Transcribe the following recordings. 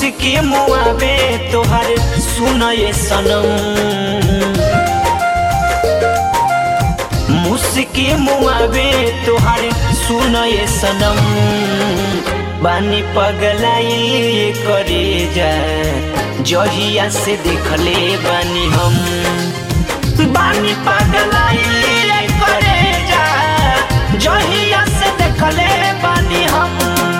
मुस्की मुआबे तोहर सुनए सनम मुस्की मुआबे तोहर सुनए सनम बानी पगलाई करे जा जहिया से देखले बानी हम बानी पगलाई करे जा जहिया से देखले बानी हम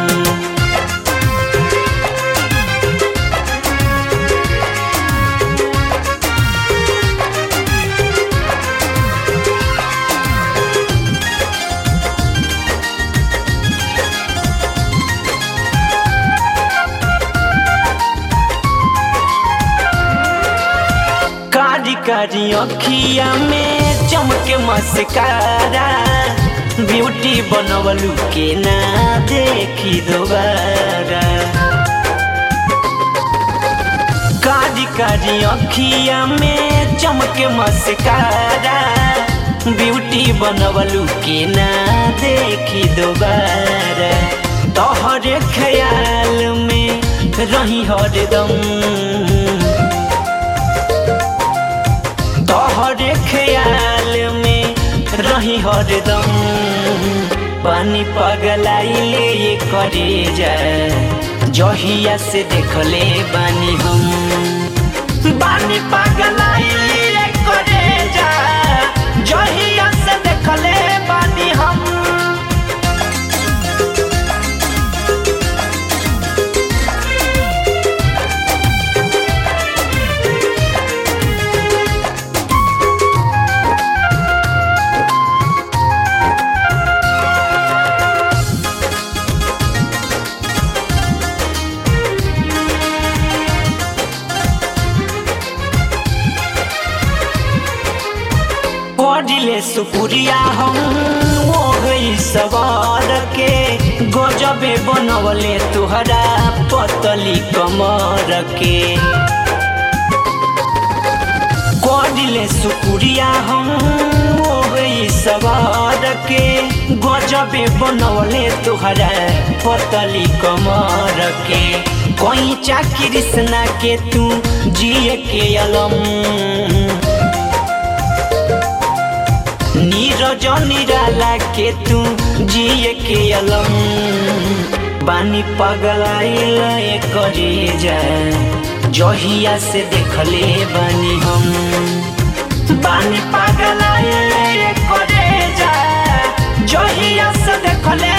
कारी कारी अखिया में चमके मस्कारा ब्यूटी बनवलू के ना देखी दोबारा कारी कारी अखिया में चमके मस्कारा ब्यूटी बनवलू के ना देखी दोबारा तोहरे ख्याल में रही हरदम तोहरे ख्याल में रही हरदम पानी पगलाइले ये करे जा जहिया से देखले बानी हम बानी पगलाइले ये करे जा जहिया से देखले बानी हम पढ़िले सुपुरिया हम हो गई सवार के गजबे बनवले तुहरा पतली कमर के पढ़िले सुपुरिया हम हो गई सवार के गजबे बनवले तुहरा पतली कमर के कोई कृष्णा के तू जिए के अलम नीरज निराला के तू जिए के अलम बानी पगलाइल करे जा जहिया से देखले बानी हम बानी पगलाइल करे जा जहिया से देखले